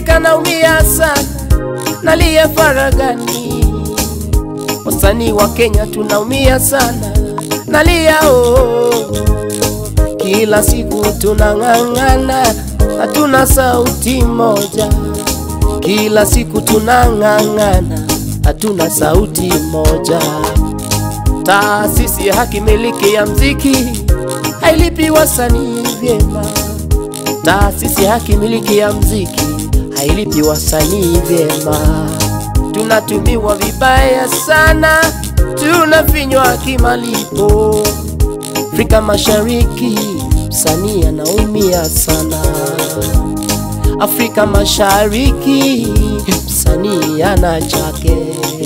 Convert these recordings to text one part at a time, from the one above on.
Afrika naumia sana, nalia faragani. Wasanii wa Kenya tunaumia sana, nalia oh. Kila siku tunang'ang'ana, hatuna sauti moja. Kila siku tunang'ang'ana, hatuna sauti moja. Taasisi ya haki miliki ya mziki hailipi wasanii vyema. Taasisi ya haki miliki ya mziki hailipi wasanii vyema. Tunatumiwa vibaya sana, tunafinywa kimalipo. Afrika Mashariki msanii anaumia sana. Afrika Mashariki msanii ana chake.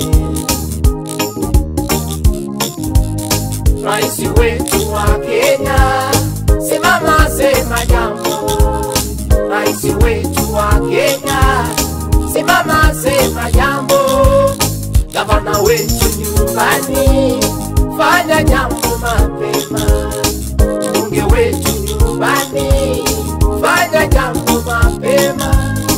Rais wetu wa Kenya, simama sema jambo. Rais wetu wa Kenya, simama sema jambo. Gavana wetu nyumbani, fanya jambo mapema. Mbunge wetu nyumbani, fanya jambo mapema.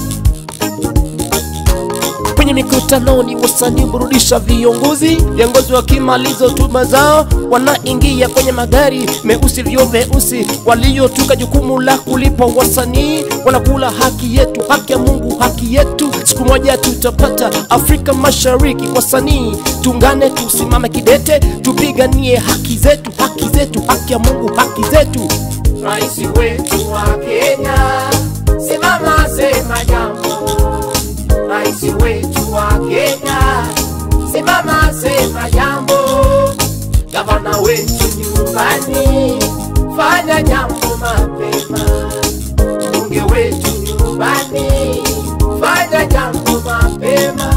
Kwenye mikutanoni wasanii burudisha viongozi, viongozi wakimaliza hotuba zao wanaingia kwenye magari meusi vyo vyeusi, waliotuka jukumu la kulipa wasanii, wanakula haki yetu, haki ya Mungu, haki yetu. Siku moja tutapata Afrika Mashariki. Wasanii tungane, tusimame kidete, tupiganie haki zetu, haki zetu, haki ya Mungu, haki zetu. Rais wetu wa Kenya, simama sema jambo rais wetu wa Kenya, simama sema jambo. Gavana wetu nyumbani, fanya jambo mapema. Mbunge wetu nyumbani, fanya jambo mapema.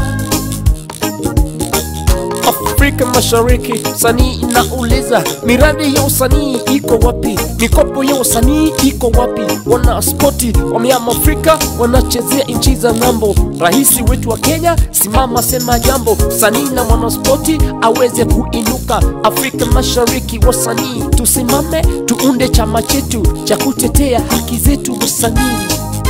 Afrika Mashariki, sanii inauliza miradi ya usanii iko wapi? Mikopo ya usanii iko wapi? Wana spoti wameama Afrika, wanachezea nchi za ng'ambo. Rais wetu wa Kenya, simama sema jambo, sanii na mwanaspoti aweze kuinuka. Afrika Mashariki, wasanii tusimame, tuunde chama chetu cha kutetea haki zetu wasanii.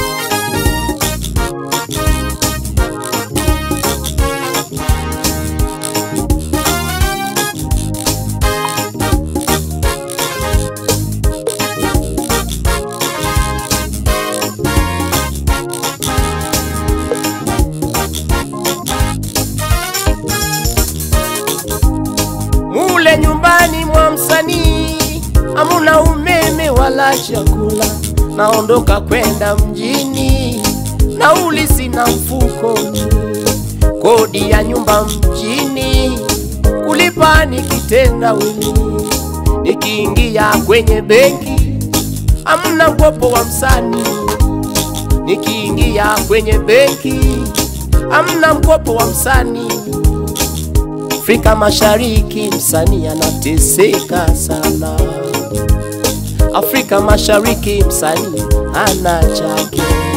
mule nyumbani mwa msanii hamuna umeme wala chakula, naondoka kwenda mjini, nauli sina mfukoni, kodi ya nyumba mjini kulipa nikitendawili, nikiingia kwenye benki hamna mkopo wa msanii, nikiingia kwenye benki hamna mkopo wa msanii. Afrika Mashariki msanii anateseka sana. Afrika Mashariki msanii ana chake.